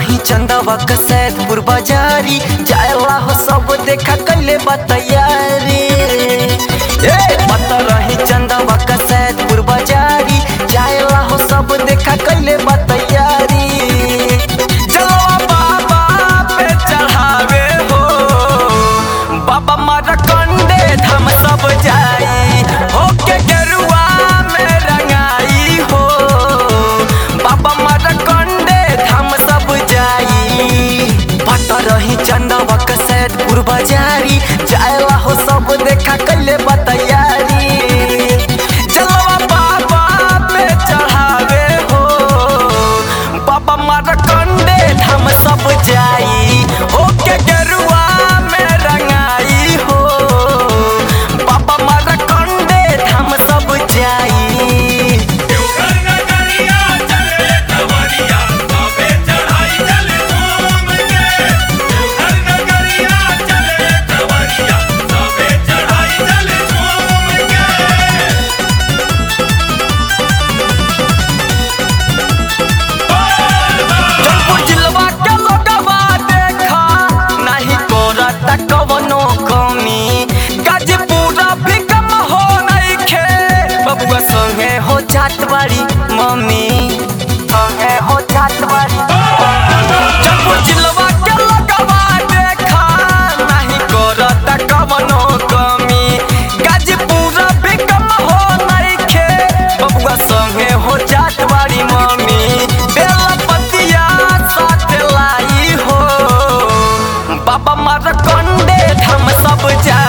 रही चंदवा का सैदपुर बाजारी जायला हो सब देखा कैले बतैयारी ए पता रही चंदवा का सैदपुर बाजारी जायला हो सब देखा कैले बतैयारी जलवा बाबा पे चढ़ावे हो बाबा मारा कंडे धाम सब जाई होके गेरुआ में रंगाई हो बाबा मारा कंडे धाम सब जाई पता रही चंदवा का सैदपुर बाजारी जायला हो सब देखा कैले बतैयारी जलवा बाबा पे चढ़ावे हो बाबा मारा कंडे धाम सब जाई होके गेरुआ में रंगाई हो बाबा मारा कंडे धाम सब जाई देवघर नगरिया चले खबरिया बाबे चढ़ाई चले झूम के देवघर नगरिया चले खबरिया बाबे चढ़ाई चले झूम के जौनपुर जिलवा के लोगवा देखा नाही कोरता कवनो कमी गाजीपुरा भी कम हो नइखे बबुआ संगे हो जात बाड़ी मम्मी संगे हो जात बाड़ी जौनपुर जिलवा के लोगवा देखा नाही कोरता कवनो कमी गाजीपुरा भी कम हो नइखे बबुआ संगे हो जात बाड़ी मम्मी बेला पतिया साथ लाई हो बाबा मार कंडे हम सब जा